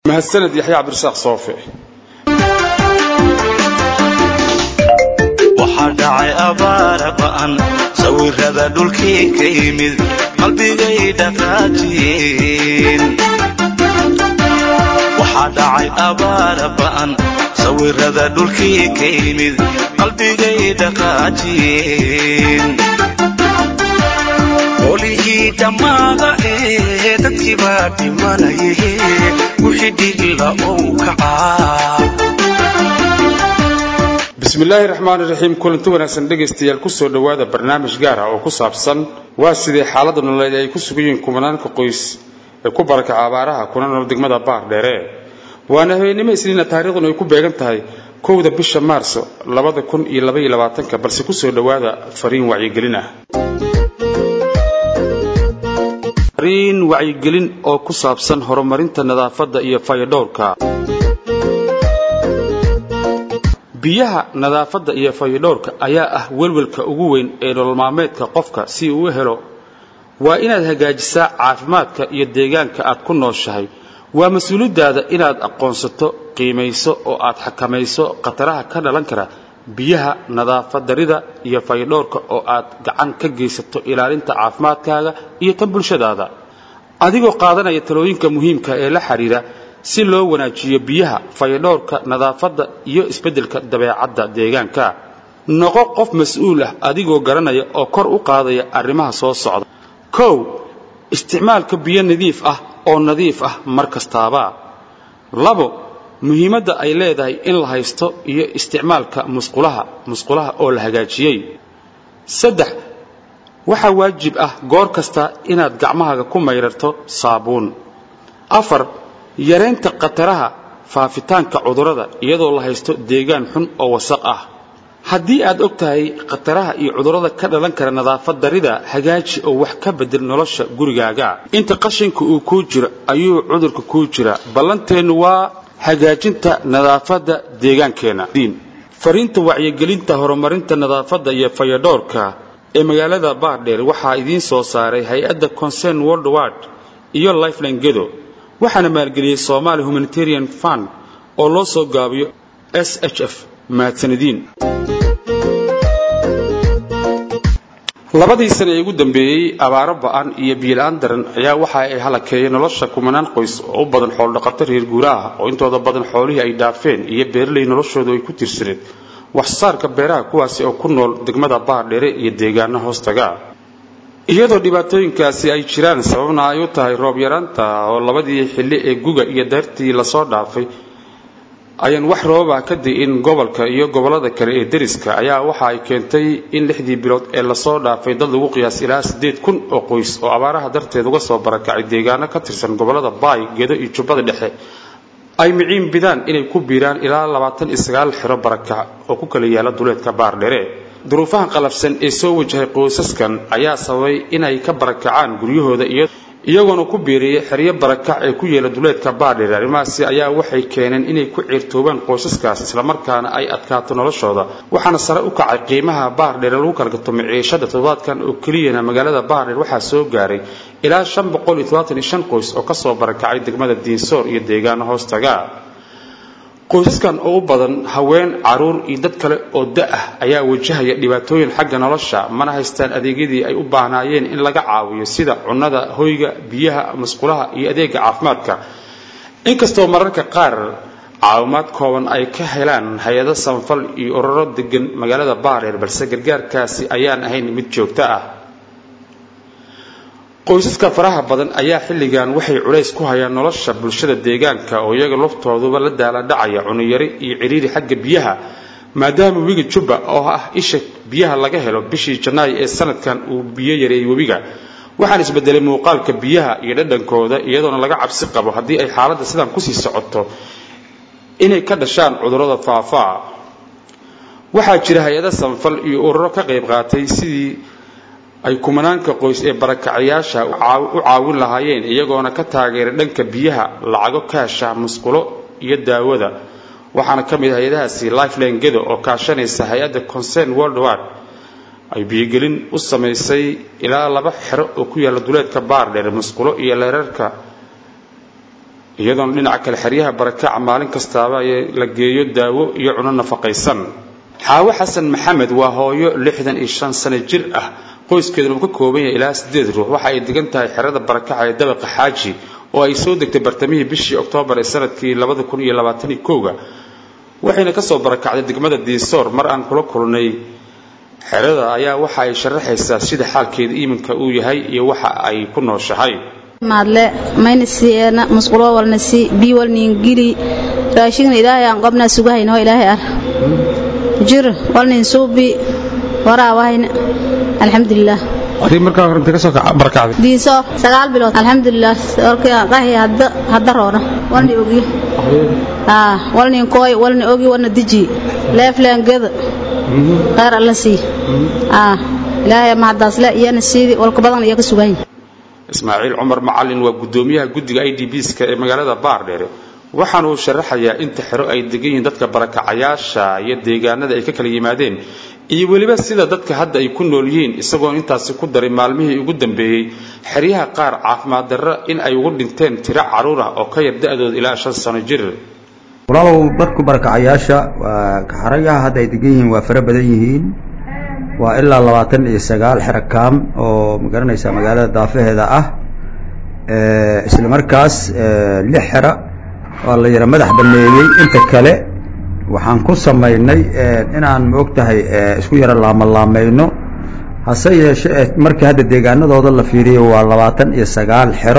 mahadsaned yaxya cabdirasaaq soofe waxaa dhacay abaara ba'an sawirada dhulkii ka yimid qalbigay dhaqaajiyeen waxaa dhacay abaara ba'an sawirada dhulkii ka yimid qalbigay dhaqaajiyeen qolihii dhammaada ee dadkii baa dhimanaye wixii dhigla ou kacaa bismillaahi raxmaan iraxiim kulanti wanaagsan dhegaystayaal kusoo dhowaada barnaamij gaar ah oo ku saabsan waa sidee xaaladda nololeed ay ku sugan yihiin kumanaanka qoys ee ku barakaca abaaraha kuna nool degmada baar dheere waana habeennimo isniina taariikhduna ay ku beegan tahay kowda bisha maarso labada kun iyo labaiyo labaatanka balse kusoo dhowaada fariin wacyigelin ah fariin wacyigelin oo ku saabsan horumarinta nadaafadda iyo fayadhowrka biyaha nadaafadda iyo fayadhowrka ayaa ah welwelka ugu weyn ee nolol maalmeedka qofka si uu u helo waa inaad hagaajisaa caafimaadka iyo deegaanka aad ku nooshahay waa mas-uuliyaddaada inaad aqoonsato qiimayso oo aad xakamayso khataraha ka dhalan kara biyaha nadaafadarida iyo fayadhowrka oo aad gacan ka geysato ilaalinta caafimaadkaaga iyo tan bulshadaada adigoo qaadanaya talooyinka muhiimka ee la xidhiira si loo wanaajiyo biyaha fayadhowrka nadaafadda iyo isbeddelka dabeecadda deegaanka noqo qof mas-uul ah adigoo garanaya oo kor u qaadaya arrimaha soo socda kow isticmaalka biyo nadiif ah oo nadiif ah mar kastaaba labo muhiimadda ay leedahay in la haysto iyo isticmaalka musqulaha musqulaha oo la hagaajiyey saddex waxaa waajib ah goor kasta inaad gacmahaaga ku mayrarto saabuun afar yaraynta khataraha faafitaanka cudurrada iyadoo la haysto deegaan xun oo wasaq ah haddii aad og tahay khataraha iyo cudurrada ka dhalan kara nadaafad darida hagaaji oo wax ka bedel nolosha gurigaaga inta qashinka uu kuu jiro ayuu cudurka kuu jira ballanteennu waa hagaajinta nadaafadda deegaankeenna fariinta wacyigelinta horumarinta nadaafadda iyo fayadhowrka ee magaalada baardheer waxaa idiin soo saaray hay-adda concern world ward iyo lifeline gedo waxaana maalgeliyey somaali humanitarian fund oo loo soo gaabiyo s h f mahadsanadiin labadii sane ee ugu dambeeyey abaaro ba'an iyo biyola-aan daran ayaa waxa ay halakeeyeen nolosha kumanaan qoys oo u badan xooldhaqato reer guuraha oo intooda badan xoolihii ay dhaafeen iyo beeraley noloshoodu ay ku tiirsaneed waxsaarka beeraha kuwaasi oo ku nool degmada baardheere iyo deegaana hoostaga iyadoo dhibaatooyinkaasi ay jiraan sababna ay u tahay roob yaraanta oo labadii xilli ee guga iyo daartii lasoo dhaafay ayaan wax roobah ka di'in gobolka iyo gobollada kale ee deriska ayaa waxa ay keentay in lixdii bilood ee lasoo dhaafay dad lagu qiyaas ilaa siddeed kun oo qoys oo abaaraha darteed uga soo barakacay deegaano ka tirsan gobollada baay gedo iyo jubbada dhexe ay miciin bidaan inay ku biiraan ilaa labaatan iyo sagaal xero barakac oo ku kala yaala duleedka baardhere duruufaha qalafsan ee soo wajahay qoysaskan ayaa sababay inay ka barakacaan guryahooda iyagoona ku biiriyay xeryo barakac ee ku yeela duleedka baardheer arrimahaasi ayaa waxay keeneen inay ku ciirtoobaan qoysaskaas islamarkaana ay adkaato noloshooda waxaana sare u kacay qiimaha baardheer lagu kala gato miciishada toddobaadkan oo keliyana magaalada baardheer waxaa soo gaaray ilaa shan boqol iyo todobaatan iyo shan qoys oo kasoo barakacay degmada diinsoor iyo deegaano hoostaga qoysaskan oo u badan haween caruur iyo dad kale oo da-ah ayaa wajahaya dhibaatooyin xagga nolosha mana haystaan adeegyadii ay u baahnaayeen in laga caawiyo sida cunnada hoyga biyaha musqulaha iyo adeega caafimaadka inkastoo mararka qaar caawimaad kooban ay ka helaan hay-ado samafal iyo ururo degan magaalada baareer balse gargaarkaasi ayaan ahayn mid joogto ah qoysaska faraha badan ayaa xilligan waxay culays ku hayaan nolosha bulshada deegaanka oo iyaga laftooduba la daaladhacaya cunuyari iyo ciriiri xagga biyaha maadaama webiga jubba oo ah isha biyaha laga helo bishii janaayo ee sanadkan uu biyo yareeyey webiga waxaan isbedelay muuqaalka biyaha iyo dhadhankooda iyadoona laga cabsi qabo haddii ay xaaladda sidan kusii socoto inay ka dhashaan cudurrada faafaa waxaa jira hay-ada samafal iyo ururo ka qayb qaatay sidii ay kumanaanka qoys ee barakacayaasha u caawin lahaayeen iyagoona ka taageeray dhanka biyaha lacago kaasha musqulo iyo daawada waxaana ka mid hay-adahaasi lifeline gedo oo kaashanaysa hay-adda concern world ward ay biyogelin u samaysay ilaa laba xero oo ku yaalla duleedka baardheer musqulo iyo leerarka iyadoona dhinaca kale xeryaha barakaca maalin kastaaba la geeyo daawo iyo cuno nafaqaysan xaawo xasan maxamed waa hooyo lixdan iyo shan sano jir ah qoyskeeduna uu ka kooban yahay ilaa siddeed ruux waxa ay degan tahay xerada barakaca ee dabaqa xaaji oo ay soo degtay bartamihii bishii oktoobar ee sanadkii labada kun iyo labaataniyo kowga waxayna kasoo barakacday degmada diisoor mar aan kula kulnay xerada ayaa waxa ay sharaxaysaa sida xaalkeeda iminka uu yahay iyo waxa ay ku nooshahay maadle mayna siena musqulo walna si bi walnin gili raashigna ilaahay aan qobna sugahayno ilaahay ar jir walnin suubi waraawahayna alxamdulilah adii markaa horanta kasoo barakacday diiso sagaal bilood alxamdulilah orkii qahi hadda hadda roona walni ogi aa walnin kooy walni ogi walna diji leefleen geda khayr alla sii aa ilaahay mahadaasle iyana siidii walka badan iyo ka sugan ismaaciil cumar macalin waa guddoomiyaha guddiga i d bska ee magaalada baardheere waxaana uu sharaxayaa inta xero ay degan yihiin dadka barakacayaasha iyo deegaanada ay ka kala yimaadeen iyo weliba sida dadka hadda ay ku nool yihiin isagoo intaasi ku daray maalmihii ugu dambeeyey xeryaha qaar caafimaad darro in ay ugu dhinteen tiro carruur ah oo ka yar da-dooda ilaa shan sano jir walaalow dadku barakacayaasha xerayaha hadda ay degan yihiin waa fara badan yihiin waa ilaa labaatan iyo sagaal xero kaam oo magaranaysa magaalada daafaheeda ah isla markaas lix xero waa la yara madax baneeyey inta kale waxaan ku samaynay inaan maog tahay isku yaro laamalaamayno hase yeeshe markii hadda deegaanadooda la fiiriyo waa labaatan iyo sagaal xero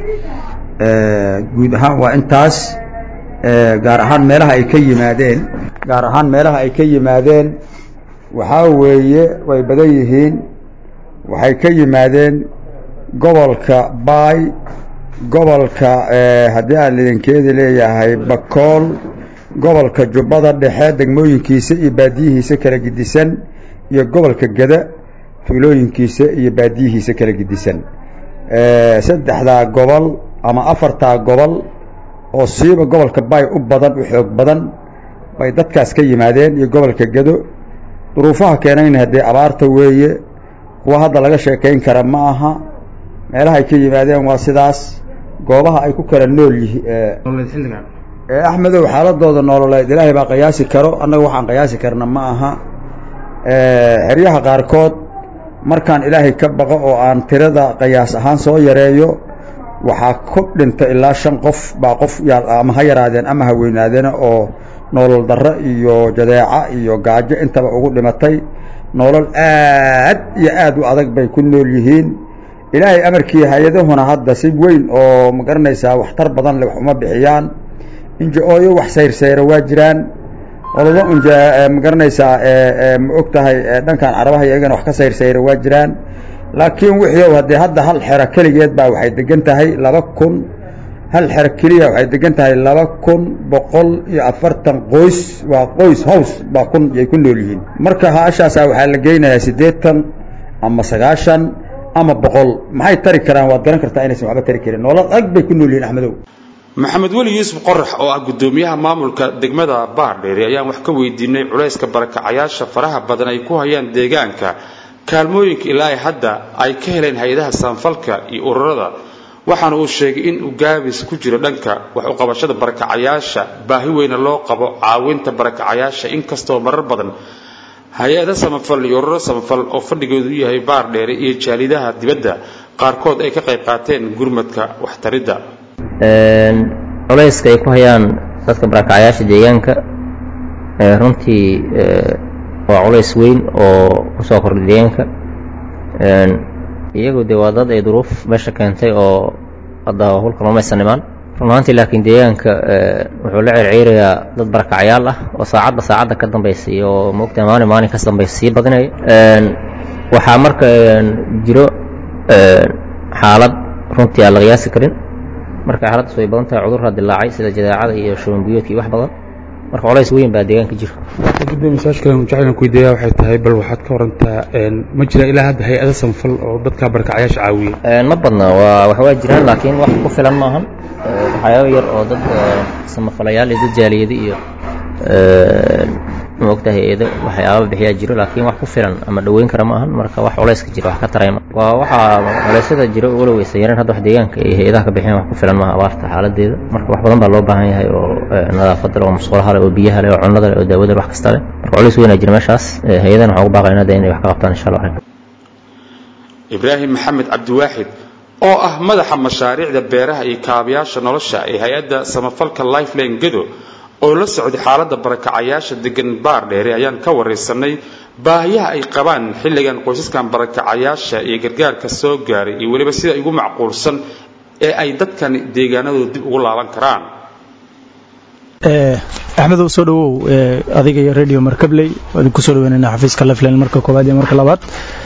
guud ahaan waa intaas gaar ahaan meelaha ay ka yimaadeen gaar ahaan meelaha ay ka yimaadeen waxaa weeye way badan yihiin waxay ka yimaadeen gobolka baay gobolka haddii aan idinkeedi leeyahay bakool gobolka jubbada dhexe degmooyinkiisa iyo baadiyihiisa kala gidisan iyo gobolka geda tuulooyinkiisa iyo baadiyihiisa kala gidisan saddexdaa gobol ama afartaa gobol oo siiba gobolka baay u badan u xoog badan bay dadkaas ka yimaadeen iyo gobolka gedo duruufaha keenayna haddee abaarta weeye kuwa hadda laga sheekayn kara ma aha meelaha ay ka yimaadeen waa sidaas goobaha ay ku kala nool yihiin axmedow xaaladooda nololeed ilaahay baa qiyaasi karo annaga waxaan qiyaasi karna ma aha xeryaha qaarkood markaan ilaahay ka baqo oo aan tirada qiyaas ahaan soo yareeyo waxaa ku dhinta ilaa shan qof baa qof ama ha yaraadeen ama ha weynaadeena oo nolol darro iyo jadeeca iyo gaajo intaba ugu dhimatay nolol aad iyo aad u adag bay ku nool yihiin ilaahay amarkii hay-adahuna hadda si weyn oo ma garanaysaa waxtar badan le wax uma bixiyaan inja-ooyo wax sayrsayra waa jiraan ololo unja ma garanaysaa ma og tahay dhankan carabaha iyagana wax ka sayrsayra waa jiraan laakiin wixii haddee hadda hal xero keligeed baa waxay degan tahay laba kun hal xero keliya waxay degan tahay laba kun boqol iyo afartan qoys waa qoys hows baa kun yay ku nool yihiin marka haashaasaa waxaa la geynayaa siddeetan ama sagaashan ama boqol maxay tari karaan waad garan kartaa inaysan waxba tari karin nolol ag bay ku nool yihiin axmedow maxamed weli yuusuf qorax oo ah guddoomiyaha maamulka degmada baardheeri ayaan wax ka weydiinay culayska barakacayaasha faraha badan ay ku hayaan deegaanka kaalmooyinka ilaa ay hadda ay ka heleen hay-adaha saanfalka iyo ururada waxaana uu sheegay in uu gaabis ku jiro dhanka wax u qabashada barakacayaasha baahi weyna loo qabo caawinta barakacayaasha inkastoo marar badan hay-ada samafal iyo ururo samafal oo fadhigoodu u yahay baardheere iyo jaalidaha dibadda qaarkood ay ka qayb qaateen gurmadka waxtaridda culayska ay ku hayaan dadka barakacayaasha deegaanka runtii waa culays weyn oo ku soo kordhay deegaanka iyagu dee waa dad ay duruuf meesha keentay oo hadda hulka lomaysan imaan run ahaantii laakiin deegaanka wuxuu la cerceerayaa dad barakacayaal ah oo saacadba saacadda ka dambaysa iyo maogtahay maalin maalin ka dambaysa sii badinaya waxaa marka jiro xaalad runtii aan la qiyaasi karin marka xaaladdaas way badan tahay cudurra dilaacay sida jadeecada iyo shubanbiyoodka iyo wax badan marka colays weyn baa deegaanka jira gudoomiye saashkale jacaylan ku weydiiyaa waxay tahay bal waxaad ka warantaa ma jira ilaa hadda hay-ada samafal oo dadka barakacayaasha caawiya ma badna waa wax waa jiraan laakiin wax ku filan maahan waxyaaba yar oo dad samafalayaal iyo dad jaaliyada iyo maogtahay eedo waxyaaba bixiyaa jiro laakiin wax ku filan ama dhoweyn kara ma ahan marka wax culayska jiro wax ka tarayma waa waxaa culeysyada jiro walow aysan yareen hadda wax deegaanka iyo hay-adaha ka bixiyaan wax ku filan maaha abaarta xaaladeeda marka wax badan baa loo baahan yahay oo nadaafada leh oo musqulaha leh oo biyaha leh oo cunnada leh oo daawada leh wax kasta leh marka culays weynaa jira meeshaas hay-adahan waxaan ugu baaqaynaa de inay wax ka qabtaan insha allah ibraahim maxamed cabdiwaaxid oo ah madaxa mashaariicda beeraha iyo kaabayaasha nolosha ee hay-adda samafalka lifeline gedo oo la socday xaaladda barakacayaasha degan baar dheere ayaan ka waraysanay baahiyaha ay qabaan xilligan qoysaskan barakacayaasha iyo gargaarka soo gaaray iyo weliba sida ugu macquulsan ee ay dadkan deegaanadooda dib ugu laaban karaan axmedow soo dhawow adiga iyo radio markabley waan idinku soo dhaweynayna xafiiska lifeline marka koowaad iyo marka labaad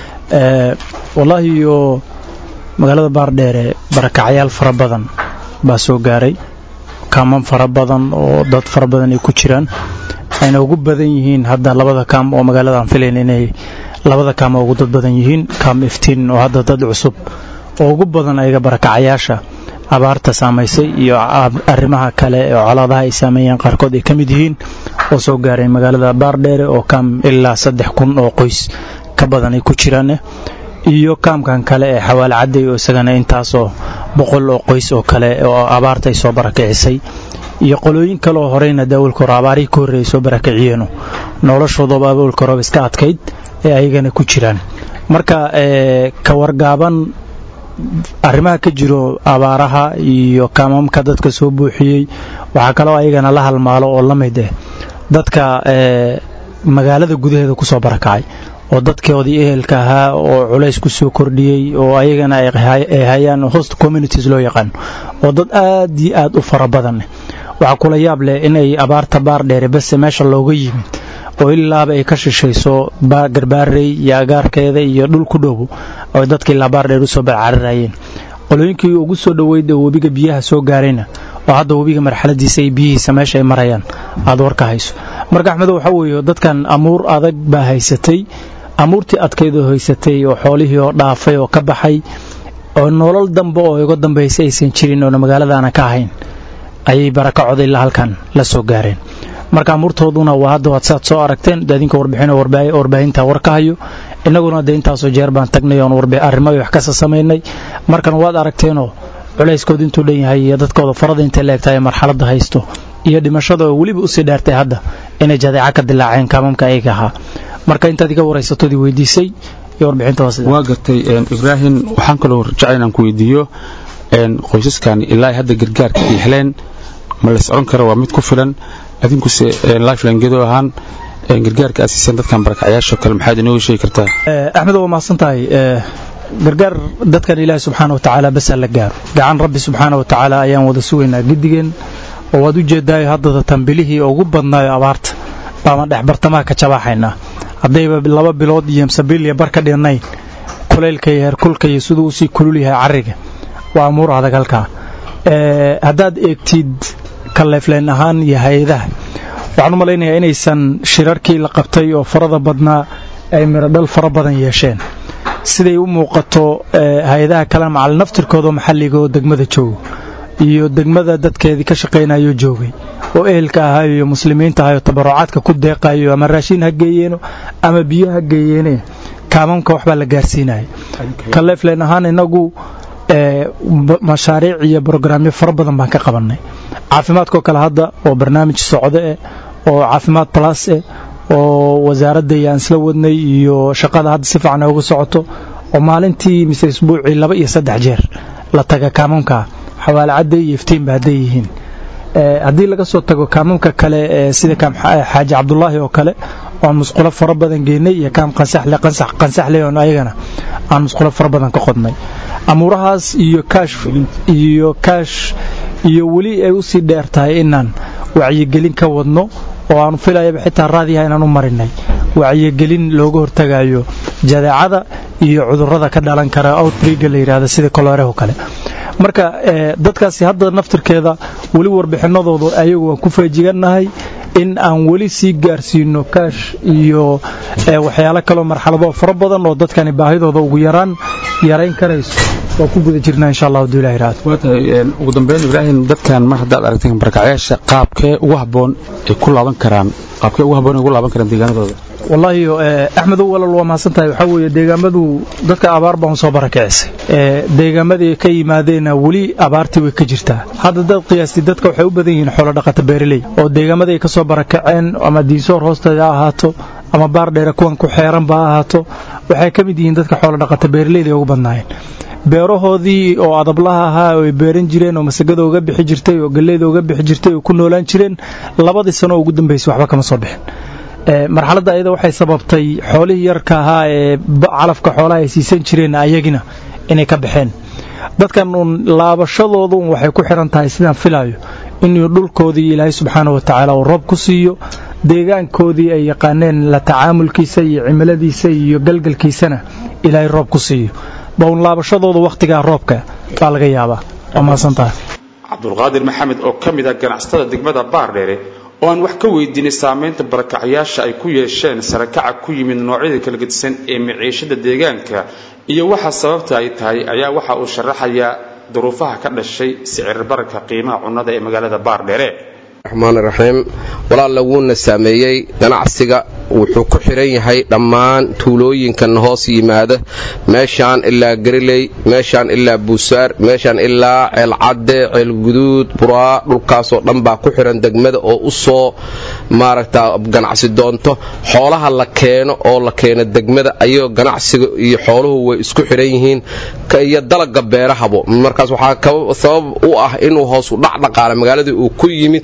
wallaahi iyo magaalada baardheere barakacyaal fara badan baa soo gaaray kaaman fara badan oo dad fara badan ay ku jiraan ayna ugu badan yihiin hadda labada kaam oo magaalada aan filayn inay labada kaam oo ugu dad badan yihiin kaam iftiin oo hadda dad cusub oo ugu badan ayaga barakacayaasha abaarta saamaysay iyo arrimaha kale oo colaadaha ay saameeyeen qaarkood ay ka mid yihiin oo soo gaaray magaalada baardheere oo kaam ilaa saddex kun oo qoys ka badan ay ku jiraan iyo kaamkan kale ee xawaale cadday oo isagana intaasoo boqol oo qoys oo kale oo abaarta ay soo barakicisay iyo qolooyin kale oo horeyna daawalka hore abaarihii ka horreeyay soo barakaciyeeno noloshoodaba awalka horeba iska adkayd ee ayagana ku jiraan marka ka wargaaban arrimaha ka jiro abaaraha iyo kaamamka dadka soo buuxiyey waxaa kaloo ayagana la halmaalo oo la mid eh dadka magaalada gudaheeda ku soo barakacay oo dadkoodii ehelka ahaa oo culays ku soo kordhiyey oo ayagana ay hayaan host communities loo yaqaano oo dad aad iyo aad u fara badan waxaa kula yaab leh inay abaarta baar dheere base meesha looga yimid oo ilaaba ay ka shishayso garbaarey iyo agaarkeeda iyo dhul ku dhow oo dadka ilaa baar dheer usoo barcararayeen qolooyinkii ugu soo dhoweyd oo webiga biyaha soo gaarayna oo hadda webiga marxaladiisa iyo biyihiisa meesha ay marayaan aad warka hayso marka axmedo waxaa weeye dadkan amuur adag baa haysatay amuurtii adkaydoo haysatay oo xoolihii oo dhaafay oo ka baxay oo nolol dambe oo iga dambaysa aysan jirin oona magaaladaana ka ahayn ayay barakacoda ilaa halkan la soo gaareen marka amuurtooduna waa hadda waad saad soo aragteen adinka warbixin warbaahinta war ka hayo innaguna dee intaasoo jeer baan tagnay oon arrimo wax kasa samaynay markan waad aragteenoo culayskood intuu dhan yahay iyo dadkooda farada intay la egtahay marxaladda haysto iyo dhimashada oo weliba usii dheertay hadda inay jadeeca ka dilaaceen kaamamka ayaga ahaa marka intaad iga waraysatoodii weydiisay iyo warbixinta waa sida waa gartay ibraahim waxaan kaloo rajacay inaan ku weydiiyo qoysaskan ilaa hadda gargaarka ay heleen ma la socon kara waa mid ku filan adinkuse lifeline gedo ahaan gargaarka aad siiseen dadkan barakacyaasho kale maxaad inooga sheegi kartaa axmed waa mahadsan tahay gargaar dadkan ilaahi subxaana wa tacaala basaa la gaaro gacan rabbi subxaana wa tacaala ayaan wada sugaynaa gidigeen oo waad u jeedaayo haddada tambilihii ugu badnaayo abaarta baama dhex bartamaha ka jabaaxaynaa haddayba laba bilood iyo msabiiliya bar ka dhinnayn kulaylka iyo heerkulka iyo siduu usii kulul yahay carriga waa amuur adag halkaa haddaad eegtid kaleefleen ahaan iyo hay-adaha waxaan u malaynayaa inaysan shirarkii la qabtay oo farada badnaa ay mirodhal fara badan yeesheen siday u muuqato hay-adaha kale macal naftirkooda maxalliga oo degmada joogo iyo degmada dadkeedii ka shaqaynayo joogay oo ehelka ahayo iyo muslimiinta ahayo tabarucaadka ku deeqayo ama raashin ha geeyeeno ama biyo ha geeyeene kaamamka waxbaa la gaarsiinaya kaleefleen ahaan inagu mashaariic iyo brograamyo fara badan baan ka qabannay caafimaadkoo kale hadda oo barnaamij socdo eh oo caafimaad balas eh oo wasaaradda iyo aan isla wadnay iyo shaqada hadda si fiican uga socoto oo maalintii mise isbuucii laba iyo saddex jeer la taga kaamamka xawaale cadday iyo iftiinba hadday yihiin haddii laga soo tago kaamamka kale sida kaam xaaji cabdulaahi oo kale aan musqulo fara badan geynay iyo kaam qansaxle qansax qansaxle oon ayagana aan musqulo fara badan ka qodnay amuurahaas iyo kaash iyo kaash iyo weli ay usii dheer tahay inaan wacyigelin ka wadno oo aanu filayaba xitaa raadiyaha inaan u marinay wacyigelin looga hortagayo jadeecada iyo cudurrada ka dhalan kara outbreega la yidhaahda sida koloreho kale marka dadkaasi hadda naftirkeeda weli warbixinadooda ayagu waan ku faajigannahay in aan weli sii gaarsiino kaash iyo waxyaalo kaleo marxaladoo fara badan oo dadkani baahidooda ugu yaraan yarayn karayso waa ku guda jirnaa insha allah hadduu ilahi raado waa tahay ugu dambeyn ibraahim dadkan mar haddaad aragteen barakacyaasha qaabkee ugu habboon ay ku laaban karaan qaabkee ugu habboon ay ugu laaban karaan deegaanadooda wallaahi axmedow walal waa mahadsan tahay waxaa weeye deegaamadu dadka abaar baan soo barakicisay deegaamadii ka yimaadeenna weli abaartii way ka jirtaa hadda dad qiyaastay dadka waxay u badan yihiin xoolo dhaqata beeraley oo deegaamadii ay ka soo barakaceen ama diinsoor hoosteeda ha ahaato ama baar dheere kuwan ku xeeranba ha ahaato waxay ka mid yihiin dadka xoolo dhaqata beeraleyda ay ugu badnaayeen beerahoodii oo adablaha ahaa oo ay beeran jireen oo masagada uga bixi jirtay oo galleyda uga bixi jirtay oo ku noolaan jireen labadii sano oo ugu dambaysay waxba kama soo bixin marxaladda ayada waxay sababtay xoolihii yarka ahaa ee calafka xoolaha ay siisan jireen ayagina inay ka baxeen dadkan uun laabashadooduun waxay ku xihan tahay sidaan filaayo inuu dhulkoodii ilaahay subxaana wa tacaala uu roob ku siiyo deegaankoodii ay yaqaaneen la tacaamulkiisa iyo cimiladiisa iyo galgalkiisana ilaahay roob ku siiyo baun laabashadooda wakhtigaa roobka baa laga yaabaa waa mahadsantahay cabdulqaadir maxamed oo ka mid ah ganacsatada degmada baardheere oo aan wax ka weydiinay saamaynta barakacyaasha ay ku yeesheen sarakaca ku yimid noocyada kala gedisan ee miciishada deegaanka iyo waxa sababta ay tahay ayaa waxa uu sharaxayaa duruufaha ka dhashay sicir bararka qiimaha cunnada ee magaalada baardheere raxmaan raxiim walaalla wuuna saameeyey ganacsiga wuxuu ku xiran yahay dhammaan tuulooyinkan hoos yimaada meeshaan ilaa gariley meeshaan ilaa buusaar meeshaan ilaa ceelcadde ceelguduud buraa dhulkaasoo dhan baa ku xiran degmada oo u soo maaragta ganacsi doonto xoolaha la keeno oo la keeno degmada ayagoo ganacsiga iyo xooluhu way isku xiran yihiin iyo dalaga beerahabo markaas waxaa sabab u ah inuu hoosu dhacdhaqaala magaaladii uu ku yimid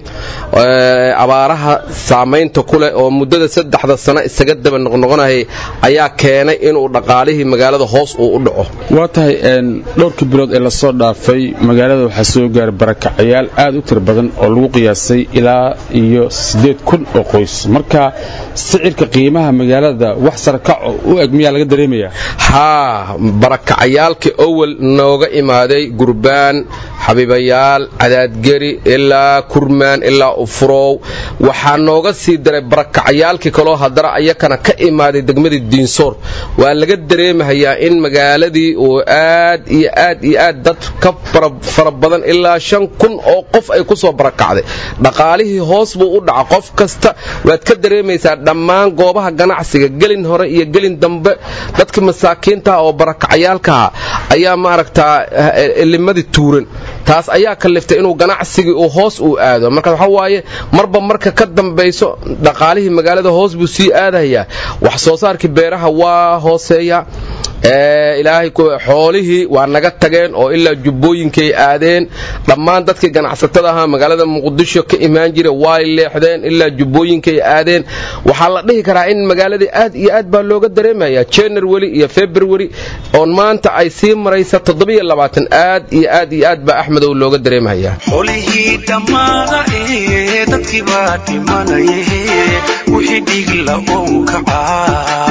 abaaraha saamaynta ku leh oo muddada saddexda sano isaga daba noqnoqonayay ayaa keenay inuu dhaqaalihii magaalada hoos uu u dhaco waa tahay dhowrkii bilood ee lasoo dhaafay magaalada waxaa soo gaaray barakacayaal aad u tir badan oo lagu qiyaasay ilaa iyo siddeed kun oo qoys marka sicirka qiimaha magaalada wax sarakaco u eg miyaa laga dareemayaa haa barakacayaalkii owel nooga imaaday gurbaan xabiibayaal cadaadgeri ilaa kurmaan ilaa ufurow waxaa nooga sii daray barakacayaalkii kaloo haddana ayakana ka imaaday degmadii diinsoor waa laga dareemahayaa in magaaladii uu aad iyo aad iyo aad dad ka fara badan ilaa shan kun oo qof ay ku soo barakacday dhaqaalihii hoos buu u dhaca qof kasta waad ka dareemaysaa dhammaan goobaha ganacsiga gelin hore iyo gelin dambe dadka masaakiintaha oo barakacayaalkaha ayaa maaragtaa limadii tuuran taas ayaa kaliftay inuu ganacsigii uu hoos uu aado marka waxa waaye marba marka ka dambayso dhaqaalihii magaalada hoos buu sii aadayaa wax soo saarkii beeraha waa hooseeya ilaahay xoolihii waa naga tageen oo ilaa jubbooyinkay aadeen dhammaan dadkii ganacsatada ahaa magaalada muqdisho ka imaan jira way leexdeen ilaa jubbooyinkay aadeen waxaa la dhihi karaa in magaaladii aad iyo aad baa looga dareemaya january iyo february oon maanta ay sii maraysa aad iyo aad iyo aad baa axmedow looga dareemaya xolihii dhammaada ee dadkii baa dhimanaye wixii dhigla oon kacaa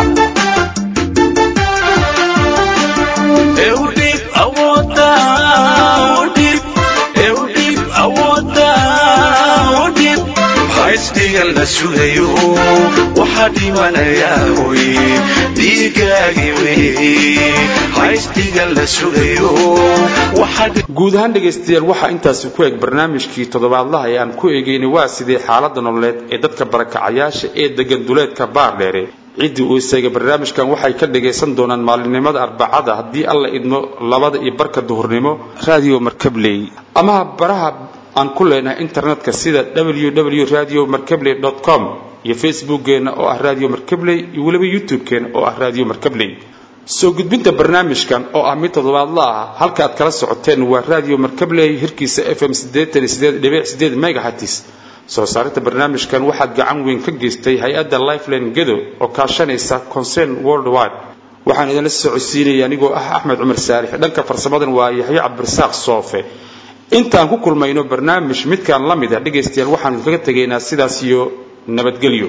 haysdhigan la sugayo waxaa dhimanayaa hoy dhiigaagi wey haysdhigan la sugayo guud ahaan dhegaystayaal waxaa intaasi ku eg barnaamijkii toddobaadlaha ee aan ku eegaynay waa sidee xaaladda nololeed ee dadka barakacayaasha ee degan duleedka baardheere ciddii uu isaga barnaamijkan waxay ka dhagaysan doonaan maalinimada arbacada haddii alla idmo labada iyo barka duhurnimo radio markabley ama baraha aan ku leenahay internetka sida www radio markabley com iyo facebookkeenna oo ah radio markabley iyo weliba youtube-keena oo ah radio markabley soo gudbinta barnaamijkan oo ah mid toddobaadla ah halka aad kala socoteen waa radio markabley hirkiisa f m megahatis soo saarinta barnaamijkan waxaad gacan weyn ka geystay hay-adda lifeline gedo oo kaashanaysa concern worldwide waxaan idinla socodsiinaya anigoo ah axmed cumar saalix dhanka farsamadan waa yaxyo cabdirasaaq soofe intaan ku kulmayno barnaamij midkaan la mid a dhegaystayaal waxaanu kaga tegaynaa sidaas iyo nabadgelyo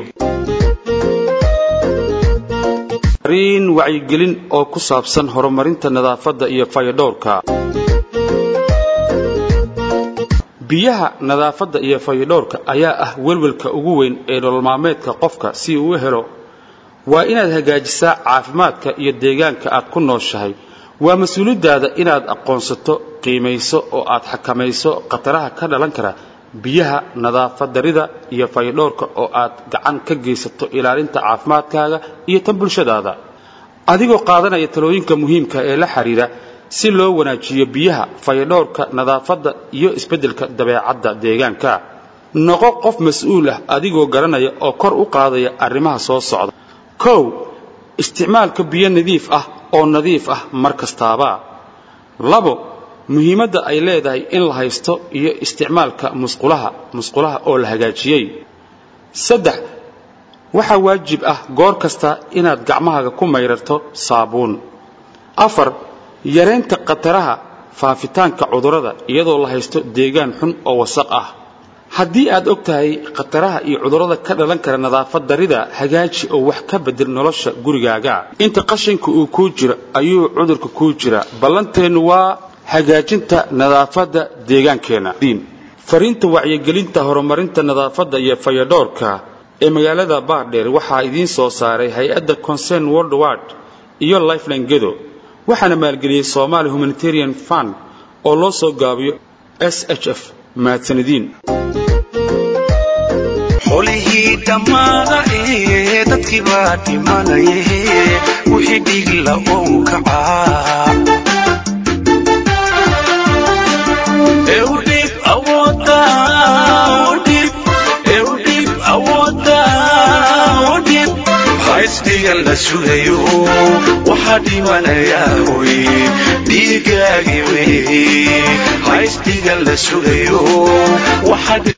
ariin wacyigelin oo ku saabsan horumarinta nadaafadda iyo fayadhowrka biyaha nadaafadda iyo fayadhowrka ayaa ah welwelka ugu weyn ee nololmaalmeedka qofka si uu u helo waa inaad hagaajisaa caafimaadka iyo deegaanka aad ku nooshahay waa mas-uuliyaddaada inaad aqoonsato qiimayso oo aad xakamayso khataraha ka dhalan kara biyaha nadaafad darida iyo fayadhowrka oo aad gacan ka geysato ilaalinta caafimaadkaaga iyo tan bulshadaada adigoo qaadanaya talooyinka muhiimka ee la xidhiira si loo wanaajiyo biyaha fayadhowrka nadaafadda iyo isbeddelka dabeecadda deegaanka noqo qof mas-uul ah adigoo garanaya oo kor u qaadaya arrimaha soo socda kow isticmaalka biyo nadiif ah oo nadiif ah mar kastaaba labo muhiimadda ay leedahay in la haysto iyo isticmaalka musqulaha musqulaha oo la hagaajiyey saddex waxaa waajib ah goor kasta inaad gacmahaaga ku mayrarto saabuun afar yaraynta khataraha faafitaanka cudurrada iyadoo la haysto deegaan xun oo wasaq ah haddii aad og tahay khataraha iyo cudurrada ka dhalan kara nadaafad darida hagaaji oo wax ka bedel nolosha gurigaaga inta qashinka uu kuu jiro ayuu cudurka kuu jira ballanteennu waa hagaajinta nadaafadda deegaankeenna fariinta wacyigelinta horumarinta nadaafadda iyo fayadhoorka ee magaalada baardheer waxaa idiin soo saaray hay-adda concern worldward iyo lifeline gedo waxaana maalgeliyey somaali humanitarian fund oo loo soo gaabiyo s h f mahadsanidin xolihii dhammaada ee dadkii baa dhimanaye wixii dhigla ou kacaa eudhib awooda udhib eudhib awooda udhib haysdhigan la sugayo waxaa dhimanayaa hoy dhiigaagi wey haysdhigan la sugayo waxaa